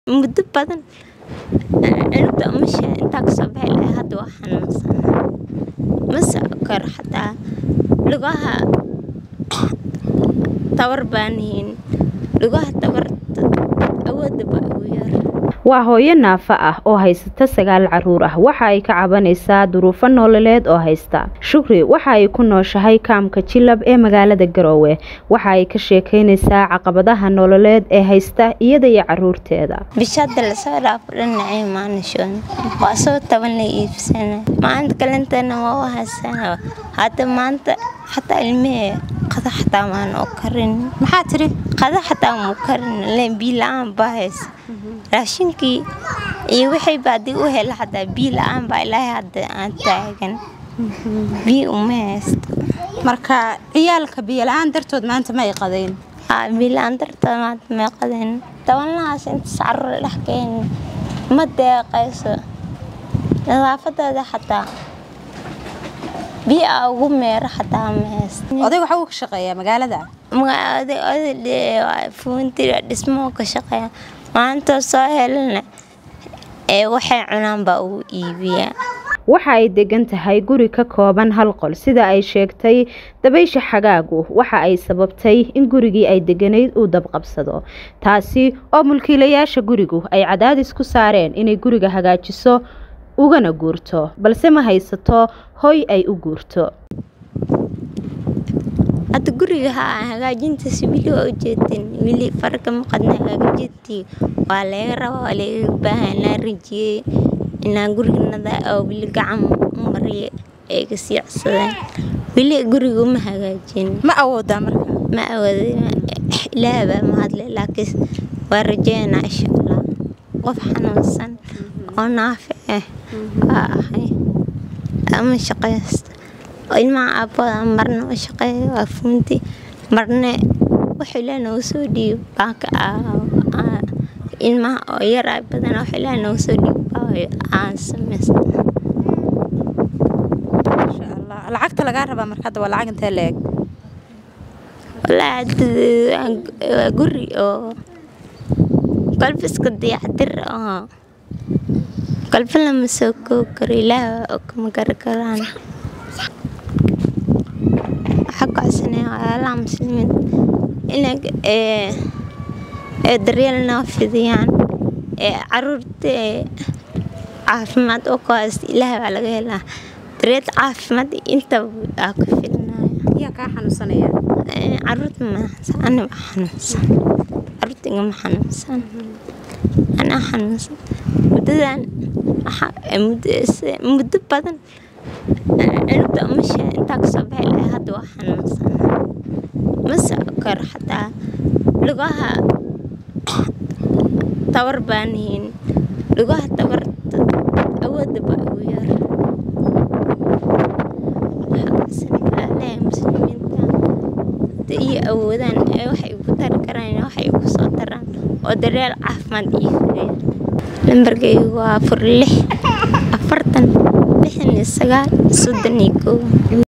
muddo badan cunugta umasha intaa kasoo baxi lahaa hadda waa xanuunsana mase kor xataa lugaha tabar baanihin lugaha tabarta awoodda baa ugu yar waa hooyo naafa ah oo haysata sagaal caruur ah waxa ay ka cabanaysaa duruufo nololeed oo haysta shukri waxa ay ku nooshahay kaamka jilab ee magaalada garoowe waxa ay ka sheekeynaysaa caqabadaha nololeed ee haysta iyada iyo caruurteeda bishada lasoo dhaafo dhinacay maanishoon waa soo taban la iibsana maalinta kalentana waa u haysana hadda maanta xataa ilmihee qada xataa maan oo karin maxaa tiri qada xataa muu karin leen biyo la-aan baa haysa raashinkii iyo wixii baa dii u hela xataa biyo la-aan baa ilaahay hadda aan taagan biyo uma haysto marka ciyaalka biyo la-aan dartood maanta ma ay qadayn haa biyo la-aan dartood maanta may qadayn tabanlahaas inta carruur dhex keeni ma deeqayso nadaafadooda xataa biyo aa ugu meero xataa ma haysto odayga waxa uu ka shaqeeyaa magaalada fuuntira dhismoo ka shaqeeya maanta soo helana ee waxay cunaan baa ugu iibiyaa waxa ay degan tahay guri ka kooban hal qol sida ay sheegtay dabaysha xagaagu waxa ay sababtay in gurigii ay deganayd uu dabqabsado taasi oo mulkiilayaasha gurigu ay cadaadis ku saareen inay guriga hagaajiso ugana guurto balse ma haysato hoy ay u guurto hadda guriga haa hagaajintaas wili waa ujeedin wili farka maqadna hagaajintii waa laga rabaa waa laga baahan inaa rajiyey inaa guriganada oo wili gacan u mariya ay ka siicsadeen wili guriga uma hagaajin ma awoodaa marka ma awooda ilaah baa mahadle laakiin waa rajeynaa insha allah qof xanuunsan oo naafi ah waa ahay ama shaqaysta ilmaha aabbooda marna u shaqeeya waa fuunti marna wax ilaa noogu soo dhiib baaka ilmaha oo yaraa badan wax ilaa noogu soo dhiib baa aan samaysta masha allah lacagta lagaa rabaa marka hadda waa lacag intee la-eg wallaahi waa guri oo qalbi iska dayacdir oo qalbi lama soo koob karo ilaah oo kama gari karaan xaggaasina walaalaha muslimiin inay daryeel noo fidiyaan ee caruurta caafimaad oo ku haysta ilaah baa laga helaa daryeel caafimaad intaba aa ku filinayo yaa kaa xanuunsanaya caruurta maahansan aniga xanuunsan caruurta igama xanuunsan anaa xanuunsan muddadan muddo badan cunugta umasha intaa kasoo baxi lahaa hadda waa xanuunsana mase kor xataa lugaha tabar baanihin lugaha tabarta awoodda baa ugu yar waxaasanalaaleha muslimiinta hadda iyo awoodaan ee waxay igu tari karaan waxay igu soo taraan oo daryeel caafimaad iyo fuleya lambarkaygu waa afar lix afartan lixdan iyo sagaal soddon iyo kow